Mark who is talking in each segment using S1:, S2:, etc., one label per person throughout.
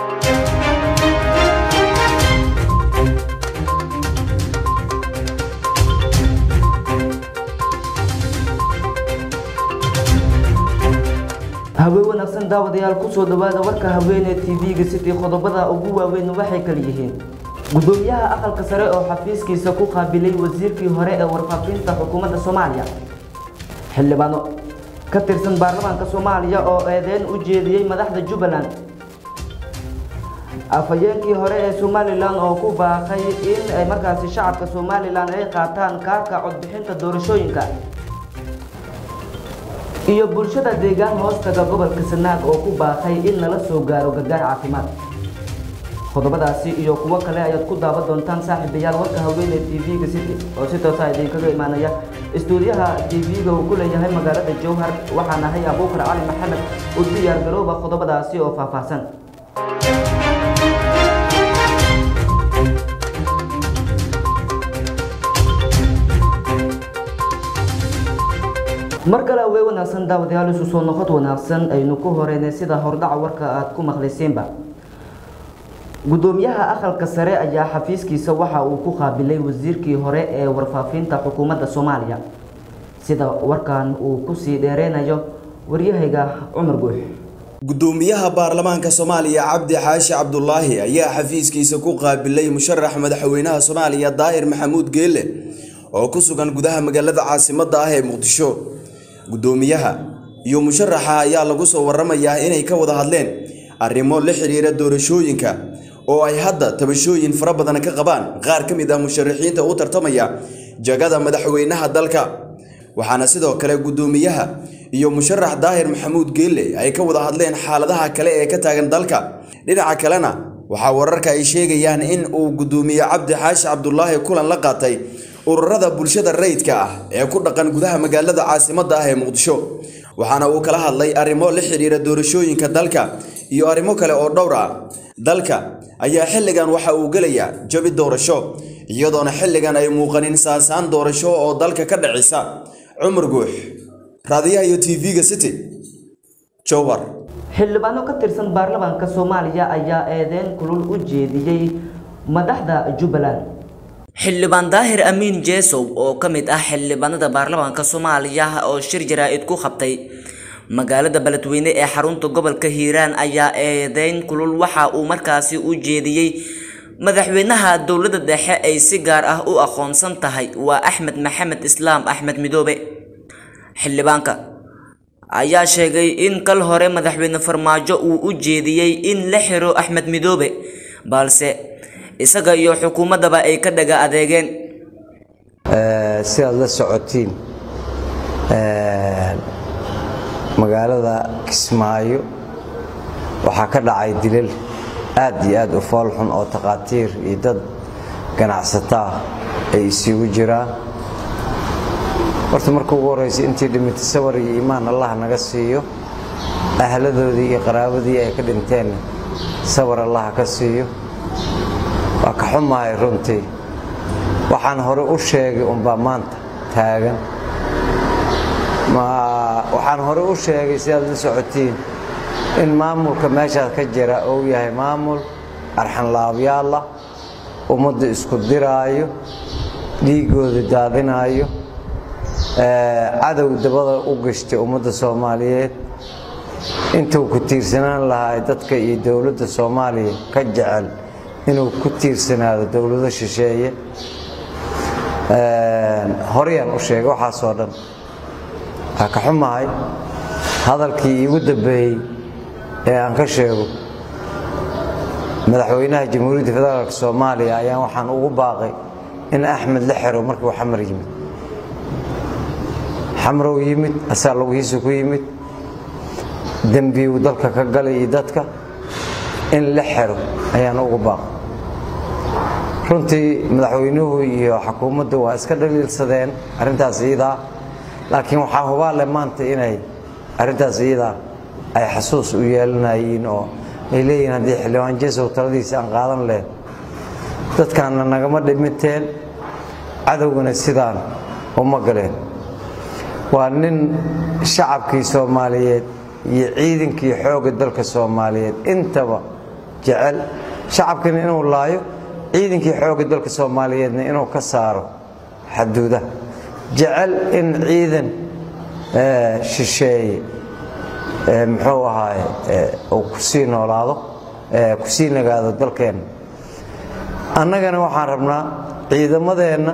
S1: haween wanaagsan daawadayaal kusoo dhawaada warka haweenee tv-ga city qodobada ugu waaweyn waxay kala yihiin gudoomiyaha aqalka sare oo xafiiskiisa ku qaabilay wasiirkii hore ee warfaafinta xukuumadda soomaaliya xildhibaano ka tirsan baarlamaanka soomaaliya oo eedeyn u jeediyey madaxda jubbaland afhayeenkii hore ee somalilan oo ku baaqay in ay markaasi shacabka somalilan ay qaataan kaarka codbixinta doorashooyinka iyo bulshada deegaan hoostaga gobolka sanaag oo ku baaqay in lala soo gaaro gargaar caafimaad qodobadaasi iyo kuwo kale ayaad ku daawan doontaan saaxiibayaal warka haweeney tv-ga city oo si toosa idinkaga imaanaya istuudiyaha tv-ga uu ku leeyahay magaalada jowhar waxaan ahay abuukar cali maxamed u diyaar garooba qodobadaasi oo faahfaahsan mar kale awey wanaagsan daawadayaal isu soo noqod wanaagsan aynu ku horeynay sida hordhaca warka aad ku maqlayseenba gudoomiyaha aqalka sare ayaa xafiiskiisa waxa uu ku qaabilay wasiirkii hore ee warfaafinta xukuumadda soomaaliya sida warkan uu kusii dheereynayo waryahayga cumar guux
S2: gudoomiyaha baarlamaanka soomaaliya cabdi xaashi cabdulaahi ayaa xafiiskiisa ku qaabilay musharax madaxweynaha soomaaliya daahir maxamuud geele oo ku sugan gudaha magaalada caasimadda ah ee muqdisho gudoomiyaha iyo musharaxa ayaa lagu soo waramayaa inay ka wada hadleen arrimo la xiriira doorashooyinka oo ay hadda tabashooyin fara badan ka qabaan qaar ka mid ah musharaxiinta u tartamaya jagada madaxweynaha dalka waxaana sidoo kale gudoomiyaha iyo musharax daahir maxamuud geelle ay ka wada hadleen xaaladaha kale ee ka taagan dalka dhinaca kalena waxaa wararka ay sheegayaan in uu gudoomiye cabdi xaashi cabdulaahi kulan la qaatay ururada bulshada rayidka ah ee ku dhaqan gudaha magaalada caasimadda ah ee muqdisho waxaana uu kala hadlay arrimo la xiriira doorashooyinka dalka iyo arrimo kale oo dhowr ah dalka ayaa xilligan waxa uu gelayaa jabi doorasho iyadoona xilligan ay muuqanin saasaan doorasho oo dalka ka dhacisa cumar guux raadiyaha iyo tv-ga city jowhar
S1: xildhibaano ka tirsan baarlamaanka soomaaliya ayaa eedeyn kulul u jeediyey madaxda jubbaland
S3: xildhibaan daahir amiin jeesow oo ka mid ah xildhibaanada baarlamaanka soomaaliya oo shir jaraa-id ku qabtay magaalada beledweyne ee xarunta gobolka hiiraan ayaa eedeyn kulul waxa uu markaasi u jeediyey madaxweynaha dowladda dhexe ay si gaar ah u aqoonsan tahay waa axmed maxamed islaam axmed midoobe xildhibaanka ayaa sheegay in kal hore madaxweyne farmaajo uu u jeediyey in la xiro axmed midoobe balse isaga iyo xukuumaddaba ay ka dhaga adeegeen
S4: sidaad la socotiin magaalada kismaayo waxaa ka dhacay dilal aad iyo aad u foolxun oo takhaatiir iyo dad ganacsataa ay isugu jiraan horta marka ugu horraysa intii dhimintay sawar iyo iimaan allah naga siiyo ahladoodii iyo qaraabadii ay ka dhinteenna sawar allah ka siiyo waa ka xumahay runtii waxaan hore u sheegay unbaa maanta taagan waxaan hore u sheegay sidaad la socotiin in maamulka meeshaas ka jira uu yahay maamul arxanlaabyaalla ummadda isku diraayo dhiigooda daadinaayo cadow dabada u gashtay ummadda soomaaliyeed intuu ku tiirsanaan lahaa dadka iyo dowladda soomaaliya ka jecel inuu ku tiirsanaado dowlado shisheeye horeyaan u sheegay waxaasoo dhan waa ka xumahay hadalkii iigu dambeeyey ee aan ka sheego madaxweynaha jamhuuriyadda federaalk soomaaliya ayaan waxaan ugu baaqay in axmed la xero markii uu xamar yimid xamrow yimid asaa laguhiisa ku yimid dembiuu dalka ka galay iyo dadka in la xero ayaan ugu baaqay runtii madaxweynuhu iyo xukuumaddu waa iska dhaliilsadeen arrintaas iyadaa laakiin waxaa hubaale maanta inay arrintaas iyadaa ay xasuus u yeelanayiin oo ay leeyihiin haddii xildhibaan jesow taladiisa aan qaadan leh dadkaanna nagama dhiminteen cadowgana sidaan uma galeen waa nin shacabkii soomaaliyeed iyo ciidankii xoogga dalka soomaaliyeed intaba jecel shacabkana inuu laayo ciidankii xoogga dalka soomaaliyeedna inuu ka saaro xaduudaha jecel in ciidan shisheeye muxuu ahaaye uu kusii noolaado kusii nagaado dalkeenna annagana waxaan rabnaa ciidamadeenna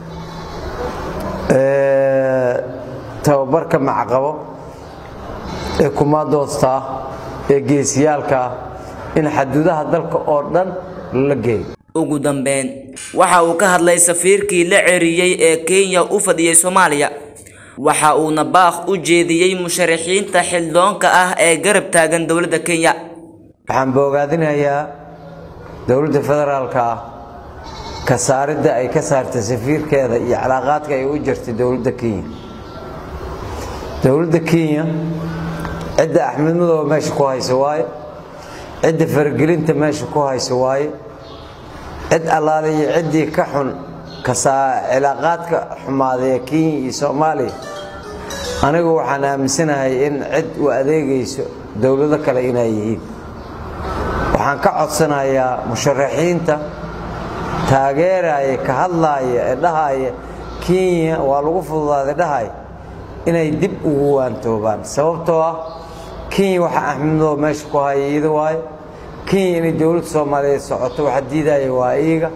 S4: tababarka macaqabo ee kumaadoosta ah ee geesiyaalka ah in xaduudaha dalka oo dhan la geeyo
S3: ugu dambeyn waxa uu ka hadlay safiirkii la ceriyey ee kenya u fadhiyey soomaaliya waxa uuna baaq u jeediyey musharaxiinta xildoonka ah ee garab taagan dowladda kenya
S4: waxaan boogaadinayaa dowladda federaalka ah ka saaridda ay ka saartay safiirkeeda iyo calaaqaadka ay u jirtay dowladda kenya dowladda kenya cidda axmed madooba meesha ku haysa waaye cidda faragelinta meesha ku haysa waaye cid allaale iyo ciddii ka xun cilaaqaadka xumaaday ee kenya iyo soomaaliya anigu waxaan aaminsanahay in cid u adeegayso dowlado kale inay yihiin waxaan ka codsanayaa musharaxiinta taageeraya ka hadlaaya ee dhahaya kenya waa lagu fududaaday dhahaya inay dib ugu waantoobaan sababtoo ah kenya waxa axmedoo meesha ku haya iyada waayo kenya inay dowladda soomaaliyeed socoto waxa diidaya waa iyaga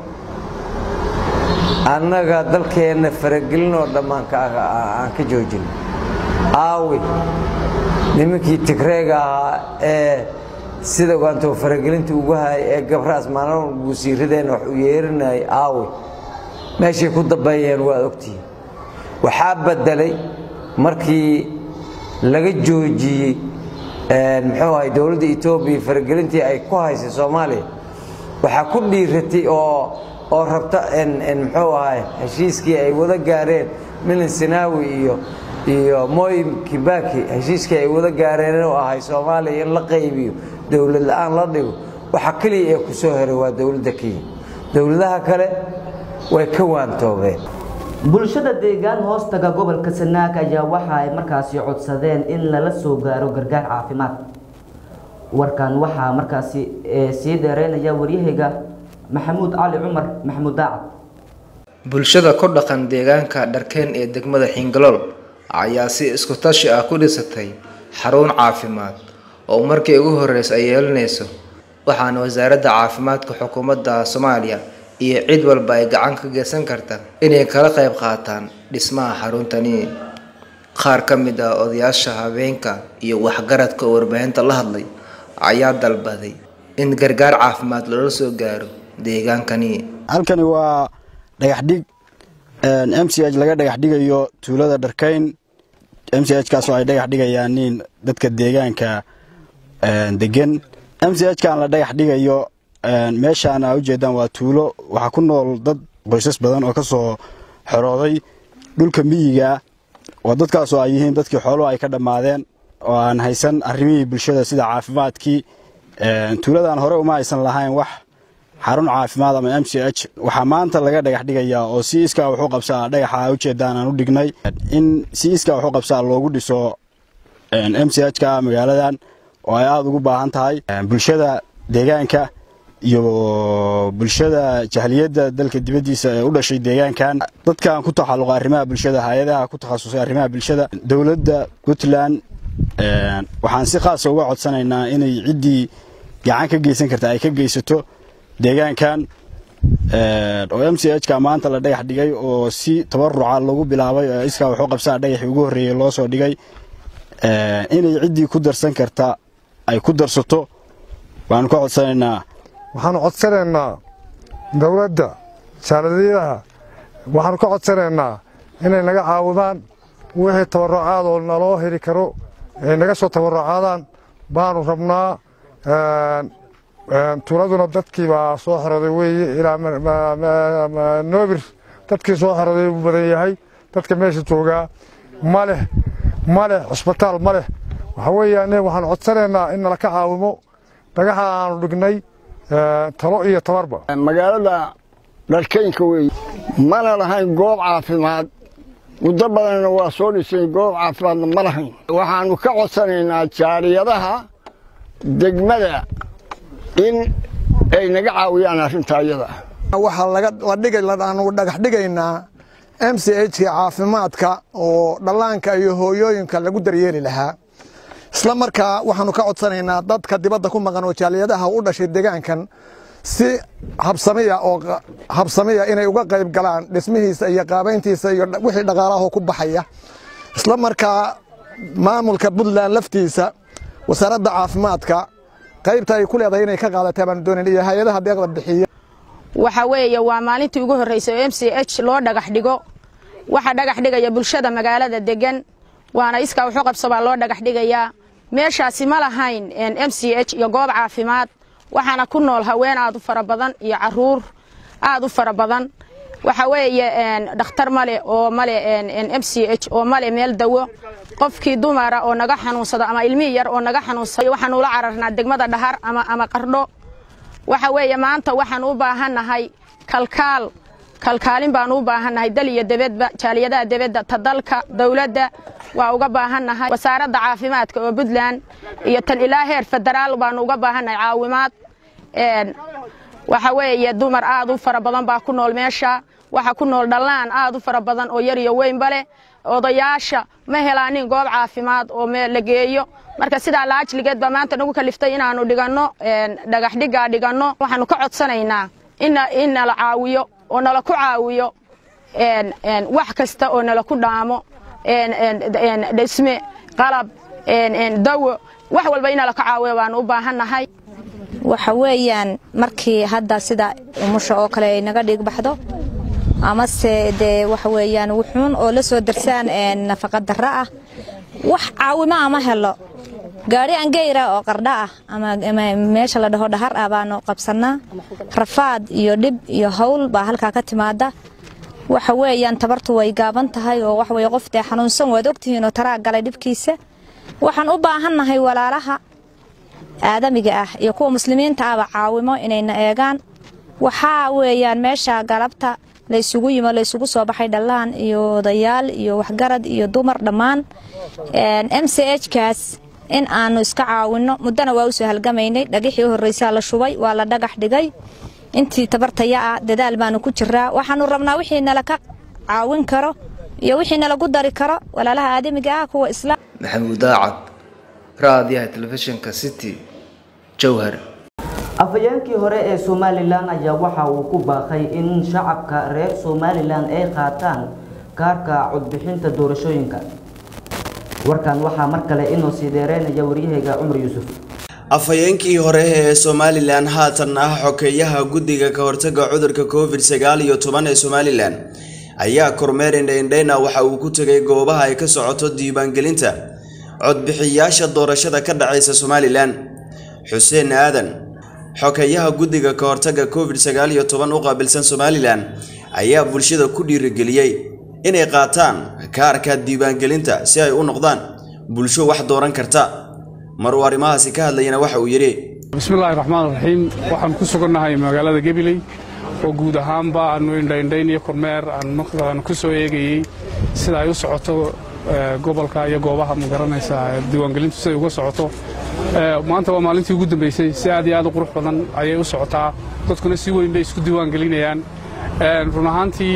S4: annaga dalkeenna faragelinoo dhammaanka aan ka joojin aawi nimankii tigreega ahaa ee sida ogaantoo faragelinta ugu hayay ee gabraas maalin guusiiradeenna wax u yeerinayay aawi meeshay ku dambeeyeen waad ogtihiin waxaa beddelay markii laga joojiyey muxuu ahay dowladda etoobiya faragelintii ay ku haysay soomaaliya waxaa ku dhiiratay oo oo rabta muxuu ahay heshiiskii ay wada gaareen milan sinaawi iyo iyo moy kibaki heshiiskii ay wada gaareen inuu ahay soomaaliya in la qaybiyo dowlad la-aan la dhigo waxa keliya ee ku soo heray waa dowladda kenya dowladaha kale way ka waantoobeen
S1: bulshada deegaan hoostaga gobolka sanaag ayaa waxa ay markaasi codsadeen in lala soo gaaro gargaar caafimaad warkan waxaa markaasi sii dheereynaya waryahayga maxamuud cali cumar maxamuud daacad
S5: bulshada ku dhaqan deegaanka dharkeen ee degmada xingalool ayaa si isku tashi ah ku dhisatay xarun caafimaad oo markii ugu horreysa ay yeelanayso waxaana wasaaradda caafimaadka xukuumadda soomaaliya iyo cid walba ay gacan ka geysan karta inay kala qayb qaataan dhismaha xaruntani qaar ka mid ah odayaasha habeenka iyo waxgaradka oo warbaahinta la hadlay ayaa dalbaday in gargaar caafimaad loola soo gaaro deegaankani
S6: halkani waa dhagaxdhig m c h laga dhagax dhigayo tuulada dharkayn m c h kaasoo ay dhagax dhigayaan nin dadka deegaanka degan m c h kan la dhagax dhigayo meeshaan aa ujeedaan waa tuulo waxaa ku nool dad qoysas badan oo ka soo xorooday dhulka miyiga oo dadkaasoo ay yihiin dadkii xooluhu ay ka dhammaadeen oo aan haysan arrimihii bulshada sida caafimaadkii tuuladan hore uma aysan lahayn wax xarun caafimaad ama m c h waxaa maanta laga dhagax dhigayaa oo si iskaa wuxuu qabsaa dhagaxa aa ujeedaan aan u dhignay in si iskaa wuxuu qabsaa loogu dhiso m c h ka magaaladan oo ay aada ugu baahan tahay bulshada deegaanka iyo bulshada jahliyadda dalka dibaddiisa ee u dhashay deegaankan dadkan ku taxalluqa arrimaha bulshada hay-adaha ku takhasusay arrimaha bulshada dowladda puntland waxaan si khaasa uga codsanaynaa inay ciddii gacan ka geysan karta ay ka geysato deegaankan oo m c h ka maanta la dhagax dhigay oo si tabaruca lagu bilaabay oo iskaa wuxuu qabsaa dhagaxii ugu horreeyey loo soo dhigay inay ciddii ku darsan karta ay ku darsato waanu ka codsanaynaa
S7: waxaanu codsanaynaa dowladda jaaladiyadaha waxaanu ka codsanaynaa inay naga caawidaan wixii tabarucaad oo naloo heli karo ay naga soo tabarucaadaan baanu rabnaa tuuladuna dadkii baa soo xorooday weeye ilaa noobir dadkii soo xorooday uu badan yahay dadka meesha joogaa ma leh ma leh cusbitaal ma leh waxa weeyaan waxaanu codsanaynaa in nala ka caawimo dhagaxa aanu dhignay talo iyo tabarba
S8: magaalada dharkaynka weeye mana lahayn goob caafimaad muddo badanna waa soo dhisay goob caafimaadna ma lahayn waxaannu ka codsanaynaa jaariyadaha degmada in ay naga caawiyaan arrintaa iyada
S9: waxaa la dhigay aanu dhagax dhigaynaa m c h ka caafimaadka oo dhallaanka iyo hooyooyinka lagu daryeeli lahaa isla markaa waxaanu ka codsanaynaa dadka dibadda ku maqan oo jaaliyadaha u dhashay deegaankan si habsamiya oo habsamiya inay uga qayb galaan dhismihiisa iyo qaabayntiisa iyo wixii dhaqaalaha ku baxaya isla markaa maamulka puntland laftiisa wasaaradda caafimaadka qaybta ay ku leedahay inay ka qaadataa baanu doonayn iyo hay-adaha deeqda bixiya
S10: waxa weeye waa maalintii ugu horreysay oo m c h loo dhagax dhigo waxaa dhagax dhigaya bulshada magaalada degan waana iskaa wuxu qabsobaa loo dhagax dhigayaa meeshaasi ma lahayn m c h iyo goob caafimaad waxaana ku nool haween aad u fara badan iyo caruur aad u fara badan waxa weeye dhakhtar male oo male m c h oo male meel dawo qofkii dumara oo naga xanuunsado ama ilmihii yar oo naga xanuunsado waxaan ula cararnaa degmada dhahar ama ama qardho waxa weeye maanta waxaan u baahannahay kalkaal kalkaalin baan u baahannahay dal iyo debedba jaaliyadaha debedda ta dalka dowladda waa uga baahannahay wasaaradda caafimaadka oo puntland iyo tan ilaa heer federaal baanu uga baahannahay caawimaad waxa weeye dumar aad u fara badan baa ku nool meesha waxa ku nool dhallaan aad u fara badan oo yar iyo weynba leh odayaasha ma helaanin goob caafimaad oo la geeyo marka sidaa laajligeed baa maanta nagu kaliftay inaanu dhiganno dhagax dhiggaa dhiganno waxaanu ka codsanaynaa in nala caawiyo oo nala ku caawiyo wax kasta oo nala ku dhaamo dhisme qalab dawo wax walba in nala ka caawiyo baanu u baahannahay
S11: waxa weeyaan markii hadda sida umusha oo kale ay naga dhig baxdo amase dee waxa weeyaan wuxuun oo la soo darsaan nafaqa darro ah wax caawimo ama helo gaari angeyra oo qardha ah ama meesha la dhaho dhahar ah baanu qabsannaa rafaad iyo dhib iyo hawl baa halkaa ka timaada waxa weeyaan tabartu way gaaban tahay oo waxaweye qof dee xanuunsan waad ogtihiin oo taraa galay dhibkiisa waxaan u baahannahay walaalaha aadamiga ah iyo kuwa muslimiinta ahba caawimo inayna eegaan waxaa weeyaan meesha galabta laysugu yimo laysugu soo baxay dhallaan iyo odayaal iyo waxgarad iyo dumar dhammaan m c h kaas in aanu iska caawinno muddona waa usoo halgamaynay dhagixii u horreysaa la shubay waa la dhagax dhigay intii tabartaya ah dadaal baanu ku jiraa waxaanu rabnaa wixii nala ka caawin karo iyo wixii nalagu dari karo walaalaha aadamiga ah kuwa islaam
S5: maxamuud daacad raadiyaha telefishinka city jowhar
S1: afhayeenkii hore ee somalilan ayaa waxa uu ku baaqay in shacabka reer somalilan ay qaataan kaarka codbixinta doorashooyinka warkan waxaa mar kale inoo sii dheereynaya waryahayga cumar yuusuf
S2: afhayeenkii hore ee somalilan haatan ah xokeeyaha guddiga ka hortaga cudurka covid sagaal iyo toban ee somalilan ayaa kormeer indhaindhayna waxa uu ku tegay goobaha ay ka socoto diiwaangelinta codbixiyaasha doorashada ka dhacaysa somalilan xuseen aadan xokeeyaha guddiga ka hortaga covid sagaal iyo toban u qaabilsan somalilan ayaa bulshada ku dhiirigeliyey inay qaataan kaarka diiwaangelinta si ay u noqdaan bulsho wax dooran karta mar uu arrimahaasi ka hadlayana waxa uu yidhi
S12: bismillaahi raxmaan raxiim waxaan ku sugannahay magaalada gabiley oo guud ahaanba aanu indhaindhayn iyo kormeer aan ku soo eegayey sida ay u socoto gobolka iyo goobaha magaranaysa diiwaangelintu siday uga socoto maanta waa maalintii ugu dambaysay si aad iyo aad u qurux badan ayay u socotaa dadkuna si weyn bay isku diiwaangelinayaan run ahaantii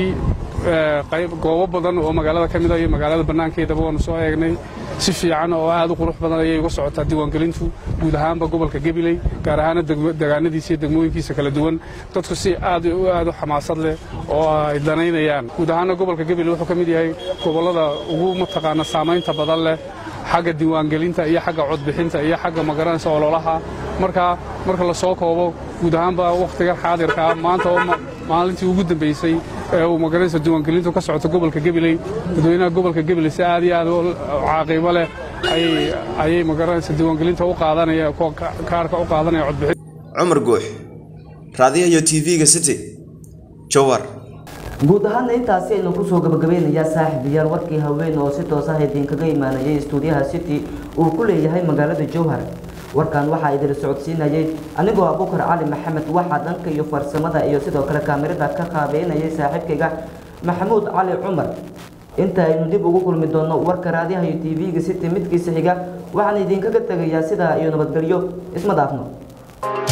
S12: goobo badan oo magaalada ka mid a iyo magaalada bannaankeedaba waanu soo eegnay si fiican oo aad u qurux badan ayay uga socotaa diiwaangelintu guud ahaanba gobolka gabiley gaar ahaana degaanadiisa iyo degmooyinkiisa kala duwan dadku si aad aad u xamaasad leh oo ay danaynayaan guud ahaana gobolka gabiley wuxuu ka mid yahay gobollada ugu mataqaana saamaynta badan leh xagga diiwaangelinta iyo xagga codbixinta iyo xagga magaranaysa ololaha marka marka la soo koobo guud ahaanba wakhtigan xaadirkaa maanta oo maalintii ugu dambaysay ee uu magaranaysa diiwaangelintu ka socoto gobolka gabiley dadweynaha gobolka gabiley si aad iyo aad u caaqiimo leh ayay magaranaysa diiwaangelinta u qaadanaya kaarka u qaadanaya codbixin
S2: cumar guux raadiyaha iyo tv-ga city jowhar
S1: guud ahaana intaasi aynu kusoo gabagabeynayaa saaxiibayaal warkii haween oo si toos ah idinkaga imaanayay stuudiyaha city uu ku leeyahay magaalada jowhar warkan waxaa idin socodsiinayay anigoo abukar cali maxamed waxaa dhanka iyo farsamada iyo sidoo kale kaamirada ka qaabeynayay saaxiibkayga maxamuud cali cumar inta aynu dib ugu kulmi doono warka raadiyaha iyo tv-ga city midkiisa xiga waxaan idinkaga tegayaa sidaa iyo nabadgelyo isma dhaafno